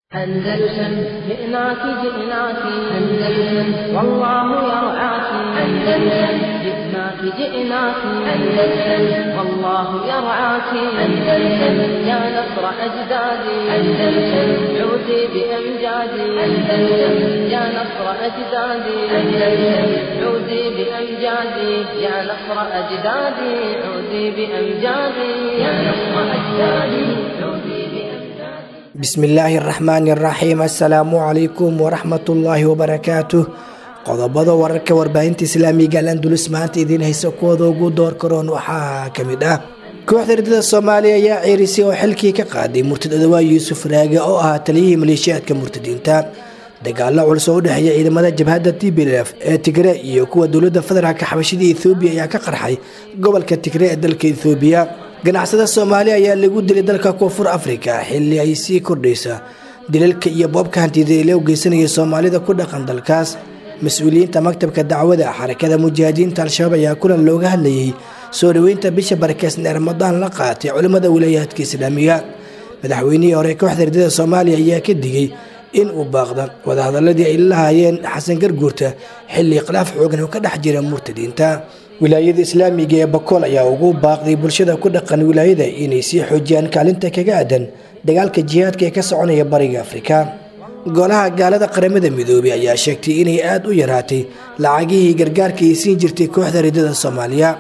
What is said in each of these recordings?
أندلسن جئناك جئناك أندلسن والله يرعاك أندلسن جئناك جئناك أندلسن والله يرعاك أندلسن يا نصر أجدادي أندلسن عودي بأمجادي أندلسن يا نصر أجدادي أندلسن عودي بأمجادي يا نصر أجدادي عودي بأمجادي يا نصر أجدادي عودي بأمجادي bismillaahi araxmaani araxiim assalaamu calaykum waraxmatullaahi wabarakaatuh qodobada wararka warbaahinta islaamiga alandulus maanta idiin haysa kuwooda ugu door karoon waxaa kamid ah kooxda ridada soomaaliya ayaa ceerisay oo xilkii ka qaaday murtad odawaa yuusuf raage oo ahaa taliyihii maleeshiyaadka murtadiinta dagaalo culus oo u dhexeeya ciidamada jabhadda t b lf ee tigre iyo kuwa dowlada federaalk xabashida ethoobiya ayaa ka qarxay gobolka tigre ee dalka ethoobiya ganacsada soomaaliya ayaa lagu dilay dalka koonfur afrika xili ay sii kordhaysa dilalka iyo boobka hantida ee loo geysanaya soomaalida ku dhaqan dalkaas mas-uuliyiinta maktabka dacwada xarakada mujaahidiinta al-shabaab ayaa kulan looga hadlayay soo dhoweynta bisha barakeysan ee ramadaan la qaatay culimmada wilaayaadka islaamiga madaxweynihii hore kooxda ridada soomaaliya ayaa ka digay in uu baaqda wadahadaladii ay la lahaayeen xasan garguurta xilli khilaaf xoogan oo ka dhex jira murtadiinta wilaayada islaamiga ee bakool ayaa ugu baaqday bulshada ku dhaqan wilaayada inay sii xoojiyaan kaalinta kaga aadan dagaalka jihaadka ee ka soconaya bariga afrika golaha gaalada qaramada midoobay ayaa sheegtay inay aada u yaraatay lacagihii gargaarka ay siin jirtay kooxda ridada soomaaliya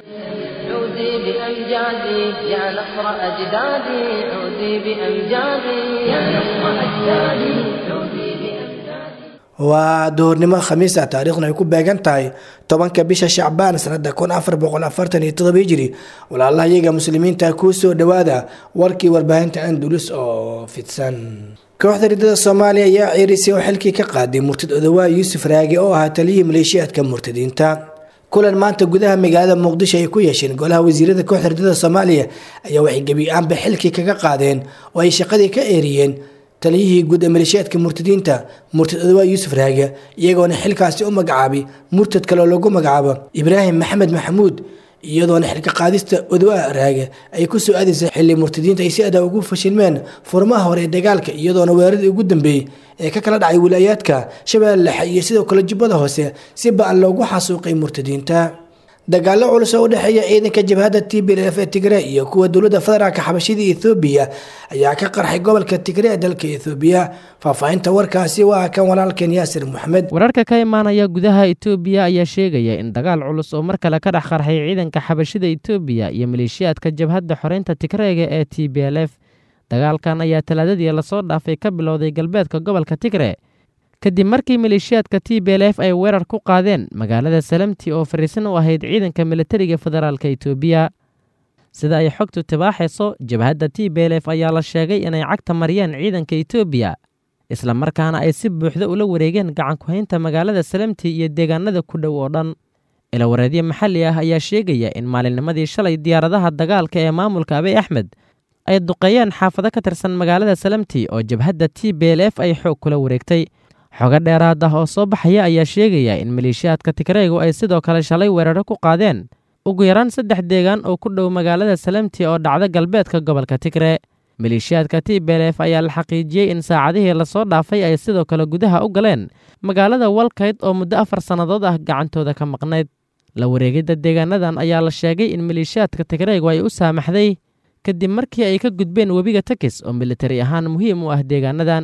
عودي بأمجادي يا نصر أجدادي عودي بأمجادي يا نصر أجدادي عودي بأمجادي waa duhurnimo khamiisa taariikhna ay ku beegan tahay tobanka bisha shacbaan sanada kun afar boqol afartan iyo todoba hijiri walaalaha iyaga muslimiinta kuu soo dhowaada warkii warbaahinta andulus oo fidsan kooxda ridada soomaaliya ayaa ceerisay oo xilkii ka qaaday murtad odawaa yuusuf raage oo ahaa taliyihii maleeshiyaadka murtadiinta kulan maanta gudaha magaalada muqdisho ay ku yeesheen golaha wasiirada kooxda ridada soomaaliya ayaa waxay gebi aanba xilkii kaga qaadeen oo ay shaqadii ka eeriyeen taliyihii guud ee maleeshiyaadka murtadiinta murtad odawaa yuusuf raage iyagoona xilkaasi u magacaabay murtad kale oo lagu magacaabo ibraahim maxamed maxamuud iyadoona xilka qaadista odawaa raage ay ku soo aadaysay xilli murtadiinta ay si adaa ugu fashilmeen furmaha hore ee dagaalka iyadoona weeraradii ugu dambeeyey ee ka kala dhacay wilaayaadka shabeelle dhexe iyo sidoo kale jubbada hoose si ba-an loogu xasuuqay murtadiinta dagaalo culus oo u dhexeeya ciidanka jabhadda t b lf ee tigre iyo kuwa dowlada federaalka xabashida ethoobiya ayaa ka qarxay gobolka tigre ee dalka ethoobiya faahfaahinta warkaasi waa kan walaalkeen yaasir maxmed wararka ka imaanaya gudaha itoobiya ayaa sheegaya in dagaal culus oo mar kale ka dhex qarxay ciidanka xabashida itoobiya iyo maleeshiyaadka jabhadda xoreynta tigreega ee t b l f dagaalkan ayaa talaadadii lasoo dhaafay ka bilowday galbeedka gobolka tigre kadib markii maleeshiyaadka t b l f ay weerar ku qaadeen magaalada salamti oo fariisan u ahayd ciidanka militariga federaalk itoobiya sida ay xogtu tibaaxayso jabhadda t b l f ayaa la sheegay inay cagta mariyeen ciidanka itoobiya islamarkaana ay si buuxda ula wareegeen gacankuhaynta magaalada salamti iyo deegaanada ku dhow oo dhan ilawareedyo maxalli ah ayaa sheegaya in maalinnimadii shalay diyaaradaha dagaalka ee maamulka abiy axmed ay duqeeyeen xaafado ka tirsan magaalada salamti oo jabhadda t b l f ay xoog kula wareegtay xogo dheeraad ah oo soo baxaya ayaa sheegaya in maleeshiyaadka tigreegu ay sidoo kale shalay weeraro ku qaadeen ugu yaraan saddex deegaan oo ku dhow magaalada salamti oo dhacda galbeedka gobolka tigre maleeshiyaadka t b l f ayaa la xaqiijiyey in saacadihii lasoo dhaafay ay sidoo kale gudaha u galeen magaalada walkayd oo muddo afar sannadood ah gacantooda ka maqnayd la wareegidda deegaanadan ayaa la sheegay in maleeshiyaadka tigreegu ay u saamaxday kadib markii ay ka gudbeen webiga takis oo militari ahaan muhiim u ah deegaanadan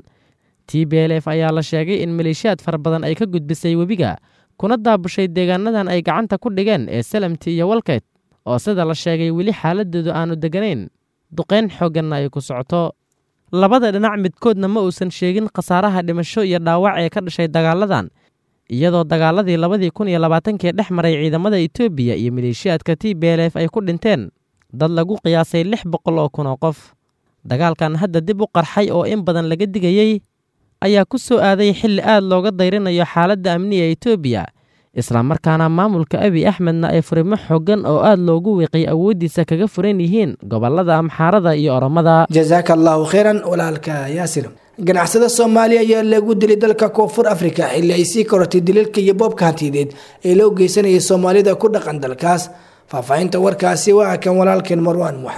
t b l f ayaa la sheegay in maleeshiyaad fara badan ay ka gudbisay webiga kuna daabushay deegaanadan ay gacanta ku dhigeen ee salamti iyo walkayt oo sida la sheegay weli xaaladoodu aanu degganayn duqayn xoogganna ay ku socoto labada dhinac midkoodna ma uusan sheegin khasaaraha dhimasho iyo dhaawac ee ka dhashay dagaaladan iyadoo dagaaladii labadii kun iyo labaatankii dhex maray ciidamada itoobiya iyo maleeshiyaadka t b l f ay ku dhinteen dad lagu qiyaasay lix boqol oo kun oo qof dagaalkan hadda dib u qarxay oo in badan laga digayey ayaa ku soo aaday xilli aad looga dayrinayo xaaladda amniga itoobiya islamarkaana maamulka abiy axmedna ay furimo xooggan oo aad loogu wiiqay awooddiisa kaga furan yihiin gobolada amxaarada iyo oromada jasaaka allahu kheyran walaalka yaasir ganacsada soomaaliya ayaa lagu dilay dalka koonfur afrika xilli ay sii korortay dilalka iyo boobka hantideed ee loo geysanayay soomaalida ku dhaqan dalkaas faahfaahinta warkaasi waa kan walaalkeen marwaan moxamed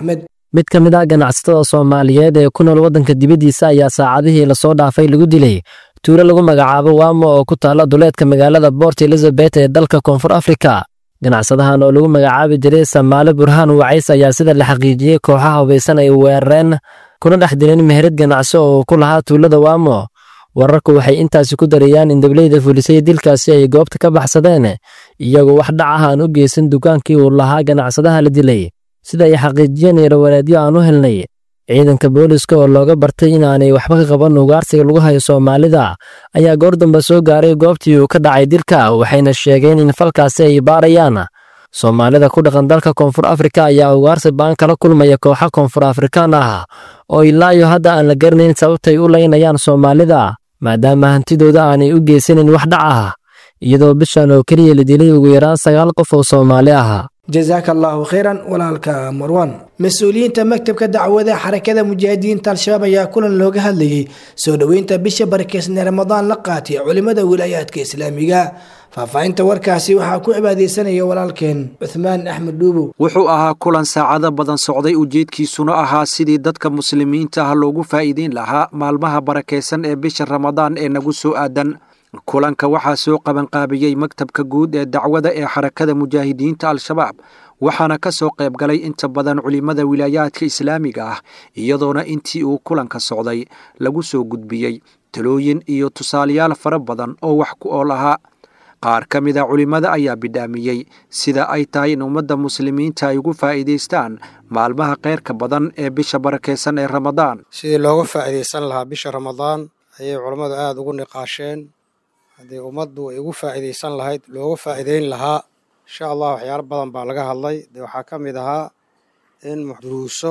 mid ka mid ah ganacsatada soomaaliyeed ee ku nool waddanka dibaddiisa ayaa saacadihii lasoo dhaafay lagu dilay tuulo lagu magacaabo waamo oo ku taalla duleedka magaalada bort elizabeth ee dalka koonfur afrika ganacsadahan oo lagu magacaabi jiray samaale burhaan wacays ayaa sida la xaqiijiyey kooxaha hubaysan ay weerareen kuna dhex dileen meherad ganacso oo ku lahaa tuulada waamo wararku waxay intaasi ku darayaan in dableyda fulisay dilkaasi ay goobta ka baxsadeen iyagoo wax dhac ah aan u geysan dukaankii uu lahaa ganacsadaha la dilay sida ay xaqiijiyeen yarawanaadyo aan u helnay ciidanka booliska oo looga bartay inaanay waxba ka qaban ugaarsiga lagu hayo soomaalida ayaa goor dambe soo gaaray goobtii uu ka dhacay dilka waxayna sheegeen in falkaasi ay baarayaan soomaalida ku dhaqan dalka koonfur afrika ayaa ugaarsi baan kala kulmaya kooxa koonfur afrikaan ah oo ilaayo hadda aan la garanayn sababtay u laynayaan soomaalida maadaama hantidooda aanay u geysanin wax dhac ah iyadoo bishan oo keliya la dilay ugu yaraan sagaal qof oo soomaali ah jasaaka allaahu khayran walaalka marwan mas-uuliyiinta maktabka dacwada xarakada mujaahidiinta al-shabaab ayaa kulan looga hadlayay soo dhoweynta bisha barakeysan ee ramadaan la qaatay culimmada wilaayaadka islaamiga faahfaahinta warkaasi waxaa ku cibaadeysanaya walaalkeen cuthmaan axmed dhuubow wuxuu ahaa kulan saacado badan socday ujeedkiisuna ahaa sidii dadka muslimiinta ah loogu faa'iideyn lahaa maalmaha barakaysan ee bisha ramadaan ee nagu soo aadan kulanka waxaa soo qabanqaabiyey maktabka guud ee dacwada ee xarakada mujaahidiinta al-shabaab waxaana ka soo qayb galay inta badan culimmada wilaayaadka islaamiga ah iyadoona intii uu kulanka socday lagu soo gudbiyey talooyin iyo tusaalayaal fara badan oo wax ku ool ahaa qaar ka mid a culimmada ayaa bidhaamiyey sida ay tahay in ummadda muslimiinta ay ugu faa'iidaystaan maalmaha kheyrka badan ee bisha barakaysan ee ramadaan sidii looga faa'iidaysan lahaa bisha ramadaan ayay culammadu aada ugu niqaasheen haddii ummaddu ay ugu faa'iidaysan lahayd looga faa'iidayn lahaa insha allah waxyaalo badan baa laga hadlay dee waxaa ka mid ahaa in duruuso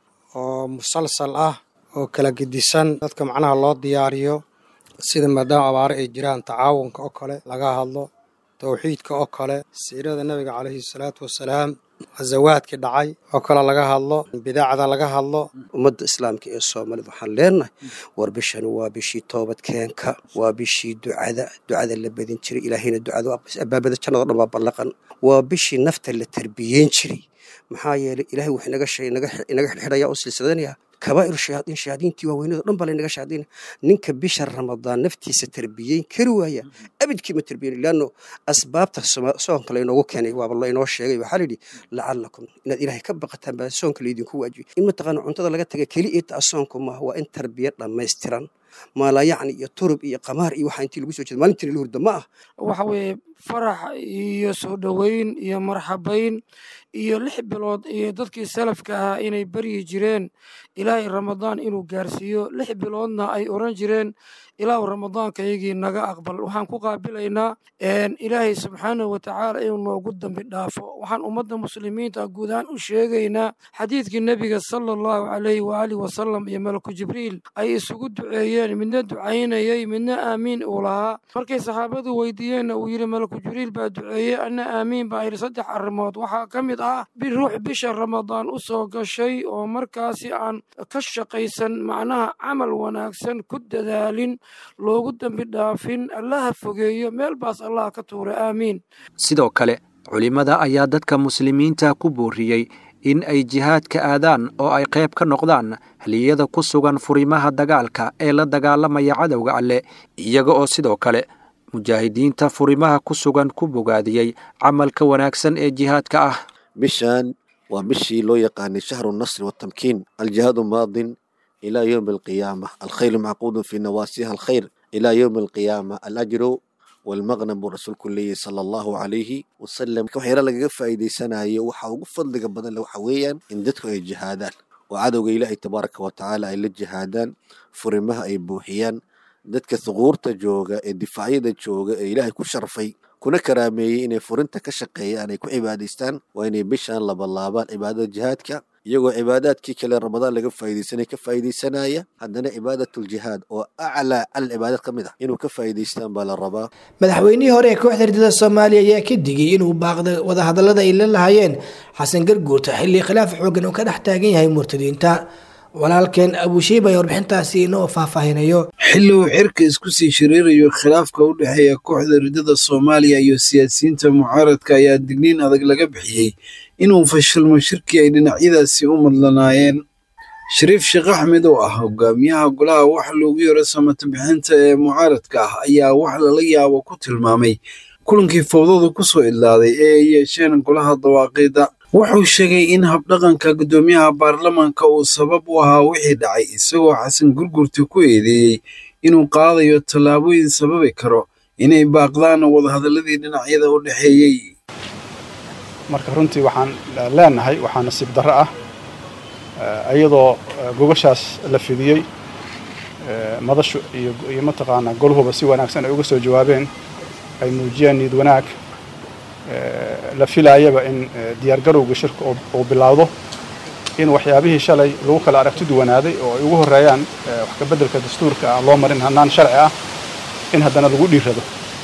oo musalsal ah oo kala gedisan dadka macnaha loo diyaariyo sida maadaama abaare ay jiraan tacaawunka oo kale laga hadlo towxiidka oo kale siirada nebiga calayhi salaatu wasalaam khasawaadkii dhacay oo kale laga hadlo bidaacda laga hadlo ummadda islaamka ee soomaalida waxaan leenahay war bishani waa bishii toobadkeenka waa bishii ducada ducada la badin jiray ilaahayna ducada abaabada jannado dhan baa ballaqan waa bishii nafta la tarbiyeyn jiray maxaa yeelay ilahay wax inaga shay inaga xidhxidhaya u silsidanaya kabaa'iru shayaadiin shayaadiintii waaweynado dhan baa laynaga shayaadiina ninka bisha ramadaan naftiisa tarbiyeyn kari waaya abidkii ma tarbiyeyn laanno asbaabta soonka laynoogu keenay waaba laynoo sheegay waxaa layidhi lacalakum inaad ilaahay ka baqataan baa soonka laydinku waajibay in mataqaana cuntada laga taga keli ita soonku maaha waa in tarbiya dhammaystiran maalayacni iyo turub iyo qamaar iyo waxaa intii lagu soo jeeda maalintii la hurda ma ah waxa weeye farax iyo soo dhoweyn iyo marxabayn iyo lix bilood iyo dadkii salafka ahaa inay baryi jireen ilaahay ramadaan inuu gaarsiiyo lix biloodna ay oran jireen ilaahu ramadaankaygii naga aqbal waxaan ku qaabilaynaa ilaahay subxaanahu watacaala inuu noogu dambi dhaafo waxaan ummadda muslimiinta guud ahaan u sheegaynaa xadiidkii nebiga sala allahu calayhi waaalih wasalam iyo malaku jibriil ay isugu duceeyeen midna ducaynayay midna aamiin uu lahaa markay saxaabadu weydiiyeenna uu yidhi malaku jibriil baa duceeyey anna aamiin baa yidhi saddex arrimood waxaa ka mid ah biruux bisha ramadaan u soo gashay oo markaasi aan ka shaqaysan macnaha camal wanaagsan ku dadaalin loogu dambi dhaafin allaha fogeeyo meel baas allah ka tuura aamiin sidoo kale culimmada ayaa dadka muslimiinta ku booriyey in ay jihaadka aadaan oo ay qayb ka noqdaan haliyada ku sugan furimaha dagaalka ee la dagaalamaya cadowga alleh iyaga oo sidoo kale mujaahidiinta furimaha ku sugan ku bogaadiyey camalka wanaagsan ee jihaadka ah bishan waa bishii loo yaqaanay shahru nasri watamkiin aljihaadu maadin ilaa yowmi alqiyaama alkhayru macquudun fii nawaasiha alkhayr ilaa yowmi alqiyaama alajru walmaqnam buu rasuulku leeyahy sala allahu calayhi wasalam waxyaala lagaga faa'iidaysanayo waxa ugu fadliga badan waxa weeyaan in dadku ay jihaadaan oo cadowga ilaahay tabaaraka wa tacaala ay la jihaadaan furimaha ay buuxiyaan dadka thuquurta jooga ee difaacyada jooga ee ilaahay ku sharfay kuna karaameeyey inay furinta ka shaqeeyaan ay ku cibaadaystaan waa inay bishaan labalaabaan cibaadada jihaadka iyagoo cibaadaadkii kale ramadaan laga faa'iidaysanay ka faa'iidaysanaya haddana cibaadatul-jihaad oo aclaa cal cibaadad ka mid ah inuu ka faa'iidaystaan baa la rabaa madaxweynihii hore ee kooxda ridada soomaaliya ayaa ka digay inuu baaqda wadahadallada ay la lahaayeen xasan garguurta xilli khilaaf xoogan uu ka dhex taagan yahay murtadiinta walaalkeen abushiib ay warbixintaasi inoo faahfaahinayo xilli uu xirka isku sii shiriirayo khilaafka u dhexeeya kooxda ridada soomaaliya iyo siyaasiyiinta mucaaradka ayaa digniin adag laga bixiyey inuu fashilmo shirkii ay dhinacyadaasi u madlanaayeen shariif sheekh axmed oo ah hogaamiyaha golaha wax loogu yaro samata bixinta ee mucaaradka ah ayaa wax lala yaabo ku tilmaamay kulankii fowdadu ku soo idlaaday ee ay yeesheen golaha dawaaqiidda wuxuu sheegay in habdhaqanka guddoomiyaha baarlamaanka uu sabab u ahaa wixii dhacay isagoo xasan gurgurta ku eedeeyey inuu qaadayo tallaabooyin sababi karo inay baaqdaan wadahadalladii dhinacyada u dhexeeyey marka runtii waxaan leenahay waxaa nasiib darro ah iyadoo gogashaas la fidiyey madashu iyo mataqaanaa golhuba si wanaagsan ay uga soo jawaabeen ay muujiyeen niid wanaag la filaayaba in diyaargarowga shirka uu bilaawdo in waxyaabihii shalay lagu kala aragti duwanaaday oo ay ugu horreeyaan wax ka beddelka dastuurka aan loo marin hannaan sharci ah in haddana lagu dhiirrado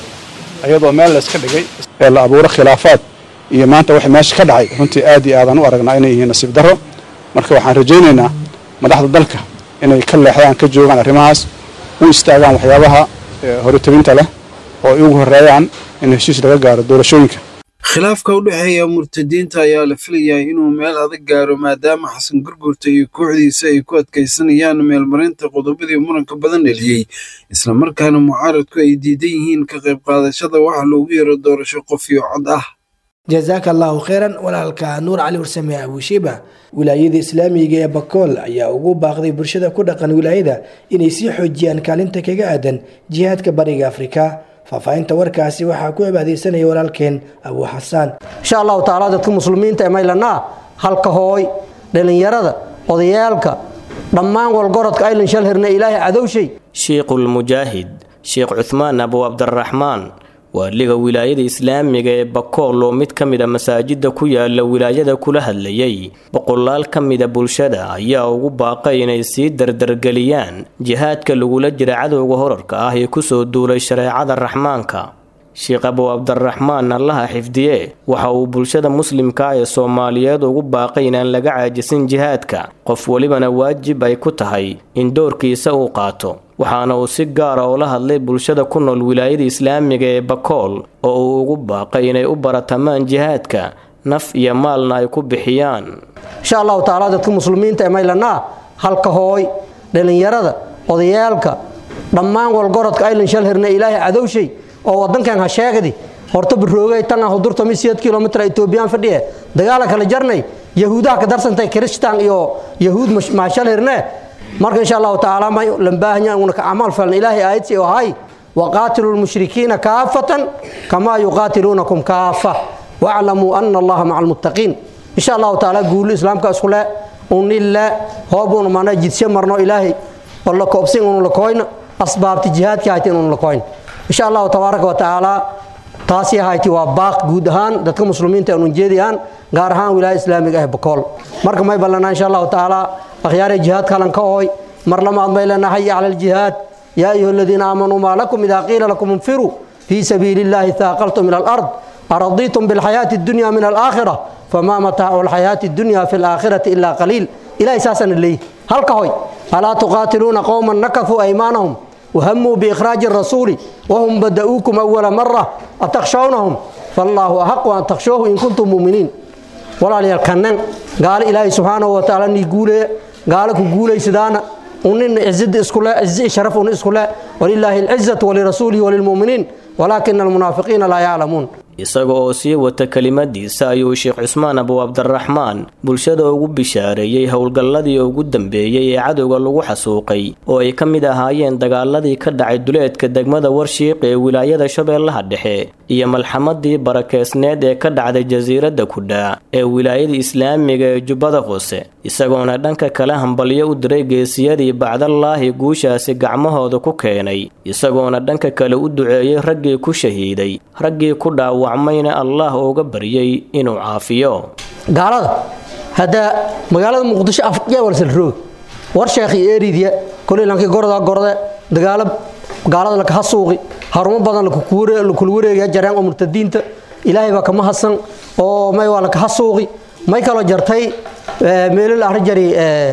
iyadoo meel layska dhigay ee la abuuro khilaafaad iyo maanta wax meesha ka dhacay runtii aad iyo aadaan u aragnaa inay yihiin nasiib darro marka waxaan rajaynaynaa madaxda dalka inay ka leexdaan ka joogaan arrimahaas u istaagaan waxyaabaha horitobinta leh oo ay ugu horreeyaan in heshiis laga gaaro doorashooyinka khilaafka u dhexeeya murtadiinta ayaa la filayaa inuu meel adag gaaro maadaama xasan gurgurta iyo kooxdiisa ay ku adkaysanayaan meelmarinta qodobadii muranka badan dheliyey islamarkaana mucaaradku ay diidan yihiin ka qayb qaadashada waxa loogu yaro doorasho qof iyo cod ah jasaaka allaahu kheyran walaalka nuur cali warsame abushiba wilaayada islaamiga ee bakool ayaa ugu baaqday bulshada ku dhaqan wilaayada inay sii xoojiyaan kaalinta kaga aadan jihaadka bariga afrika faahfaahinta warkaasi waxaa ku cibaadeysanaya walaalkeen abuu xasaan insha allahu tacaala dadka muslimiinta ee maylanaa halka hooy dhallinyarada odayaalka dhammaan walgorodka aylan shal hirna ilaahay cadowshay shiikhulmujaahid sheekh cuhmaan abu cabdiraxmaan waaliga wilaayada islaamiga ee bakool oo mid ka mid a masaajida ku yaala wilaayada kula hadlayay boqolaal ka mida bulshada ayaa ugu baaqay inay sii dardargeliyaan jihaadka lagula jira cadowga horarka ah ee kusoo duulay shareecada raxmaanka sheekh abu cabdiraxmaan allaha xifdiye waxa uu bulshada muslimka ee soomaaliyeed ugu baaqay inaan laga caajisin jihaadka qof welibana waajib ay ku tahay in doorkiisa uu qaato waxaana uu si gaara oola hadlay bulshada ku nool wilaayada islaamiga ee bakool oo uu ugu baaqay inay u baratamaan jihaadka naf iyo maalna ay ku bixiyaan insha allahu tacaala dadka muslimiinta ee maylanaa halka hooy dhallinyarada odayaalka dhammaan walgorodka aylan shal hirna ilaahay cadowshay oo wadankan ha sheegdi horta baroogay tan ah hudurta mi sideed kilomitr etoobiyaan fadhiye dagaala kala jarnay yahuudaha ka darsantay kiristaan iyo yahuud maashal hirne marka insha allahu tacaala ma lambaahanya una ka camal falan ilaahay aayadsi oo hay waqaatilu lmushrikiina kaafatan kamaa yuqaatiluunakum kaafa waclamuu ana allaha maca almuttaqiin insha allahu tacaala guulu islaamka iskule unille hoobun mana jidsye marno ilaahay oo la koobsin unu la koyna asbaabti jihaadki haytin unu la koyn insha allahu tabaaraka wa tacaala taasi hayti waa baaq guud ahaan dadka muslimiinta aan ujeediyaan gaar ahaan wilaaya islaamiga ah bakool marka may ballanaa insha allahu tacaala akhyaare jihaadka halan ka ooy mar lamaad may lena haya cala aljihaad yaa ayuha aladiina aamanuu maa lakum idaa qiila lakum infiruu fii sabiili illahi taaqaltum ila alard aradiitum bilxayaati addunya min alaakhira famaa mataacu alxayaati addunya fi alaakhirati ilaa qaliil ilahay saasana leeyihi halka hoy alaa tuqaatiluuna qowman nakafuu aymaanahum وهموا بإخراج الرسول وهم بدأوكم أول مرة أتخشونهم فالله أحق أن تخشوه إن كنتم مؤمنين ولا ليالكنن قال إلهي سبحانه وتعالى نقول قال كقول سدانا ونن عزد اسكلا عز شرف اسكلا ولله العزة ولرسوله وللمؤمنين ولكن المنافقين لا يعلمون isaga oo sii wata kelimadiisa ayuu sheekh cusmaan abu cabdiraxmaan bulshada ugu bishaareeyey howlgalladii ugu dambeeyey ee cadowga lagu xasuuqay oo ay ka mid ahaayeen dagaaladii ka dhacay duleedka degmada warshiiq ee wilaayada shabeellaha dhexe iyo malxamadii barakeysneed ee ka dhacday jasiiradda kudhaa ee wilaayada islaamiga ee jubbada hoose isagoona dhanka kale hambalyo u diray geesiyadii bacdallaahi guushaasi gacmahooda ku keenay isagoona dhanka kale u duceeyey raggii ku shahiiday raggii ku dhaawa mayna allah uga baryay inuu caafiyo gaalada hadda magaalada muqdisho afyaa walsalroog war sheekhi eeridiya koley lankii gorda gorde dagaalo gaalada lakaha suuqi harumo badan lakula wareegaya jareen oo murtadiinta ilaahay baa kama hadsan oo may waa lakaha suuqi may kaloo jartay meelol ahri jari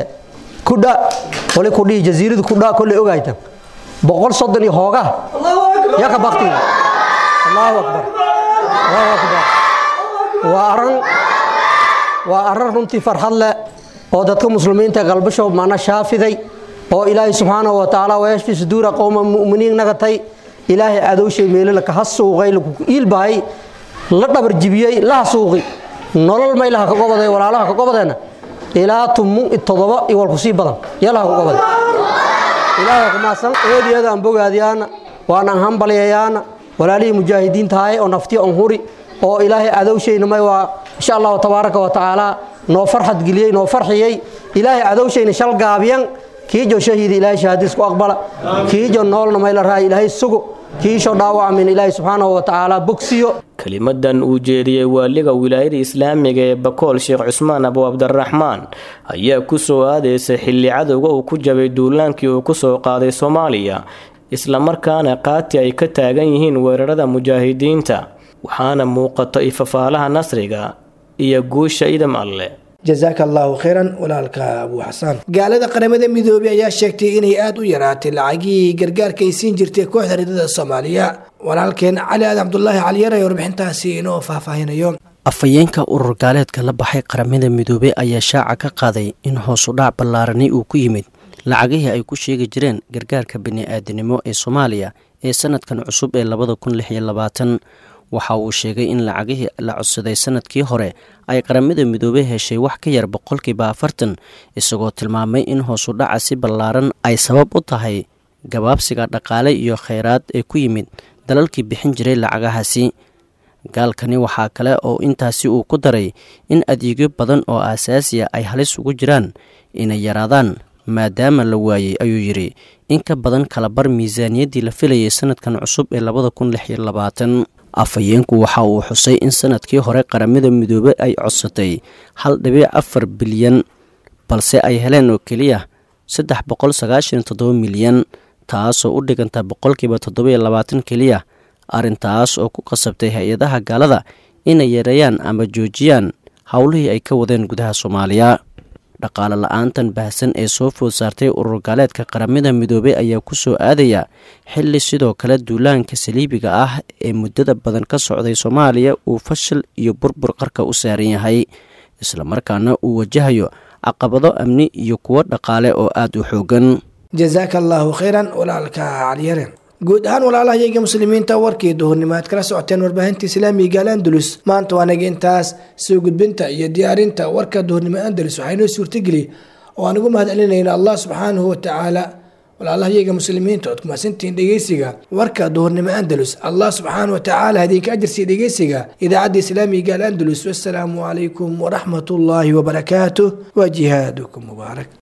kudha wali kudhihi jasiiradu kudha kolley ogaytan boqol soddon iyo hoogaha yaa ka baktiga allahu akbar waa aran waa arrin runtii farxad leh oo dadka muslimiinta qalbasho mana shaafiday oo ilaahay subxaanahu wa tacaala wayashfi suduura qowma mu'miniin nagatay ilaahay adowshay meelala ka hasuuqay lakuku iilbahay la dhabar jibiyey la hasuuqi nolol maylaha ka gobaday walaalaha ka gobadeena ilaa tumun todoba iyo walku sii badan yalaha ku gobaday ilaahay kumaasan eediyada aan bogaadiyaana waan aan hambalyayaana walaalihii mujaahidiintahay oo naftiyo on huri oo ilaahay adowshayna may waa insha allahu tabaaraka wa tacaala noo farxad geliyey noo farxiyey ilaahay adowshayna shal gaabiyan kiijo shahiida ilaahay shahaadiisku aqbala kiijo noolna mayla raaya ilaahay sugo kiisho dhaawacmin ilaahay subxaanahu wa tacaala bogsiyo kelimadan uu jeediyey waaliga wilaayada islaamiga ee bakool sheekh cusmaan abu cabdiraxmaan ayaa ku soo aadaysay xilli cadowga uu ku jabay duulaankii uu ku soo qaaday soomaaliya islamarkaana qaati ay ka taagan yihiin weerarada mujaahidiinta waxaana muuqato ifafaalaha nasriga iyo guusha idam alle jasaaka allaahu khayran walaalka abuu xasaan gaalada qaramada midoobey ayaa sheegtay inay aada u yaraatay lacagihii gargaarka ay siin jirtay kooxda ridada soomaaliya walaalkeen cali aad cabdulaahi caliyar ee warbixintaasi inoo faahfaahinayo afhayeenka urur gaaleedka la baxay qaramada midoobey ayaa shaaca ka qaaday in hoosu dhac ballaarani uu ku yimid lacagihii ay ku sheegi jireen gargaarka bini-aadanimo ee soomaaliya ee sanadkan cusub ee labada kun lix iyo labaatan waxa uu sheegay in lacagihii la codsaday sanadkii hore ay qaramada midoobey heshay wax ka yar boqolkiiba afartan isagoo tilmaamay in hoosu dhaca si ballaaran ay sabab u tahay gabaabsiga dhaqaale iyo kheyraad ee ku yimid dalalkii bixin jiray lacagahaasi gaalkani waxaa kale oo intaasi uu ku daray in adeegyo badan oo aasaasiya ay halis ugu jiraan inay yaraadaan maadaama la waayey ayuu yidhi in ka badan kalabar miisaaniyaddii la filayay sanadkan cusub ee labada kun lix iyo labaatan afhayeenku waxa uu xusay in sanadkii hore qaramada midoobe ay codsatay hal dhibic afar bilyan balse ay heleen oo keliya saddex boqol sagaashan toddoba milyan taasoo u dhiganta boqolkiiba toddobiyo labaatan keliya arrintaas oo ku qasabtay hay-adaha gaalada inay yareeyaan ama joojiyaan howlihii ay ka wadeen gudaha soomaaliya dhaqaale la-aantan baahsan ee soo food saartay urur gaaleedka qaramada midoobey ayaa ku soo aadaya xilli sidoo kale duulaanka saliibiga ah ee muddada badan ka socday soomaaliya uu fashil iyo burbur qarka u saaran yahay islamarkaana uu wajahayo caqabado amni iyo kuwo dhaqaale oo aada u xoogan jasaaka allaahu khayran walaalka caliyare guud ahaan walaalahayaga muslimiinta warkii duhurnimo aad kala socoteen warbaahinta islaamiga gaal andalus maanta waanaga intaas soo gudbinta iyo diyaarinta warka duhurnimo andalus waxaynoo suurtageli oo aan ugu mahad celinayna allah subxaanahu watacaala walaalahayaga muslimiinta ood kumahadsantihiin dhegeysiga warka duhurnimo andalus allah subxaanahu watacaala hadinka ajarsiiya dhegeysiga idaacadda islaamiga gaal andalus wassalaamu calaykum waraxmat ullaahi wabarakaatuh wa jihaadukum mubaarak